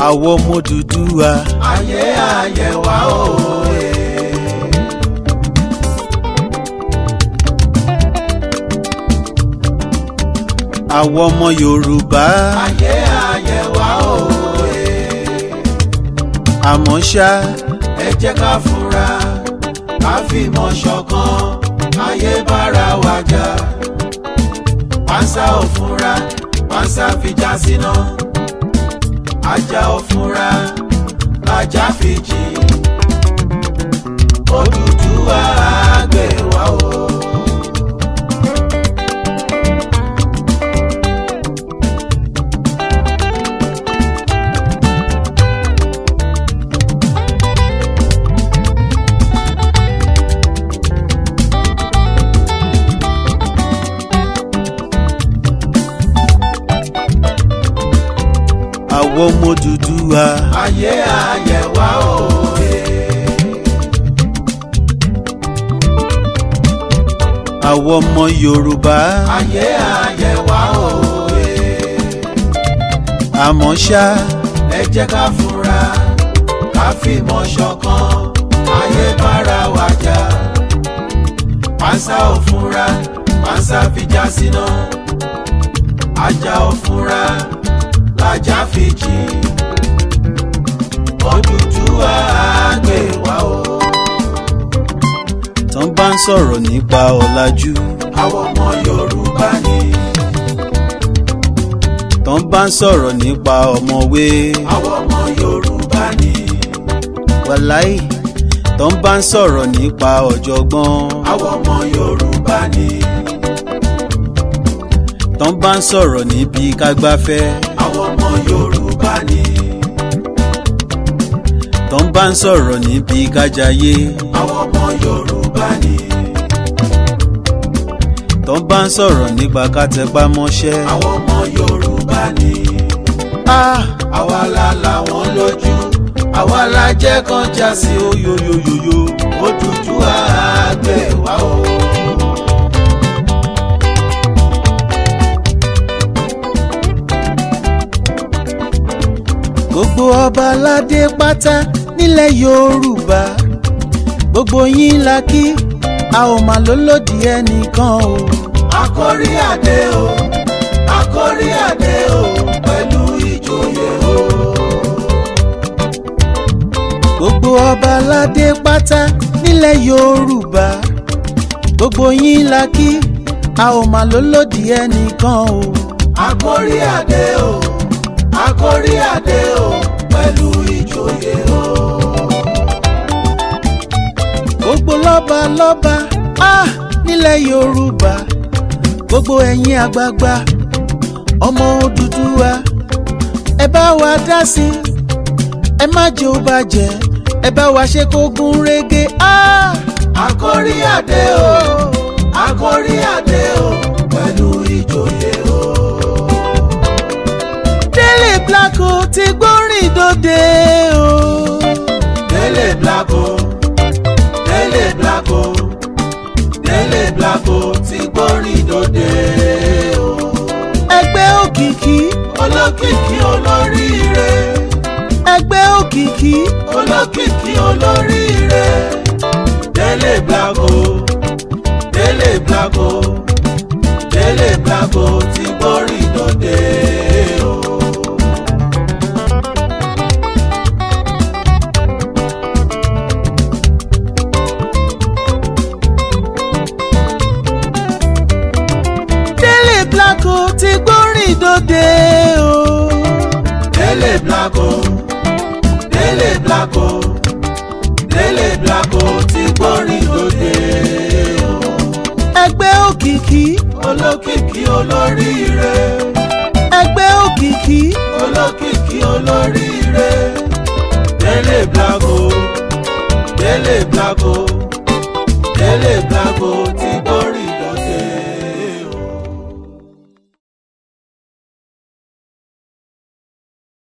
àwọn ọmọ Odùduwà. ayé ayé wa òye. àwọn ọmọ Yorùbá. ayé ayé wa òye. àmọ́ ṣá ẹ jẹ́ ká fura ká fìmọ̀ ṣọ̀kan ayé bára wa jà. pánsá ò fura pánsá fi já síná. ajá ò fura lajá fi jì. Odùduwà á gbè wá o. àwọn ọmọ Odùduwà. ayé ayé wa òye. àwọn ọmọ Yorùbá. ayé ayé wa òye. àmọ́ ṣá ẹ jẹ́ ká fura ká fìmọ̀ ṣọ̀kan ayé bára wa jà. pánsá ò fura pánsá fi já síná. ajá ò fura lajá fi jì. Odùduwà á gbè wá o. tán bá ń sọ̀rọ̀ nípa ọ̀làjú. àwọn ọmọ Yorùbá ni tán bá ń sọ̀rọ̀ nípa ọ̀mọ̀wé. àwọn ọmọ Yorùbá ni wàláì tán bá ń sọ̀rọ̀ nípa ọ̀jọ̀gbọ́n. àwọn ọmọ Yorùbá ni tán bá ń sọ̀rọ̀ níbi kágbáfẹ́. àwọn ọmọ Yorùbá ni tán bá ń sọ̀rọ̀ níbi kájayé. àwọn ọmọ Yorùbá ni tán bá ń sọ̀rọ̀ nípa kátẹpá mọ́ṣẹ́. àwọn ọmọ Yorùbá ni Ah, àwa la làwọn lójú àwa la jẹ́ kán já sí oyoyoyoyo Odùduwà á gbè wá o. gbogbo ọba aládé pátá nílẹ̀ Yorùbá gbogbo yín la kí a ò mà lólòdì ẹnìkan o. Àkórí adé o àkórí adé o pẹ̀lú ìjòyè o. gbogbo ọba aládé pátá nílẹ̀ Yorùbá gbogbo yín la kí a ò mà lólòdì ẹnìkan o. Àkórí adé o àkórí adé o pẹ̀lú ìjòyè o. gbogbo lọ́ba lọ́ba ah, nílẹ̀ Yorùbá gbogbo ẹ̀yin àgbààgbà ọmọ Odùduwà ẹ bá wa dá sí i ẹ má jẹ́ ó bàjẹ́ ẹ bá wa ṣe kó gún régé. Ah! Àkórí adé o àkórí adé o pẹ̀lú ìjòyè o. Délé Blanco ti gbórin dòde o. Délé Blanco Délé Blanco Délé Blanco ti gbórin dòde o. ẹgbẹ́ òkìkí olókìkí olóríire ẹgbẹ́ òkìkí olókìkí olóríire Délé Blanco Délé Blanco Délé Blanco ti gbórin dòde o. Délé Blanco ti gbórin dòde o. Délé Blanco Délé Blanco Délé Blanco ti gbórin dòde o. ẹgbẹ́ òkìkí olókìkí olóríire ẹgbẹ́ òkìkí olókìkí olóríire Délé Blanco Délé Blanco Délé Blanco ti gbórin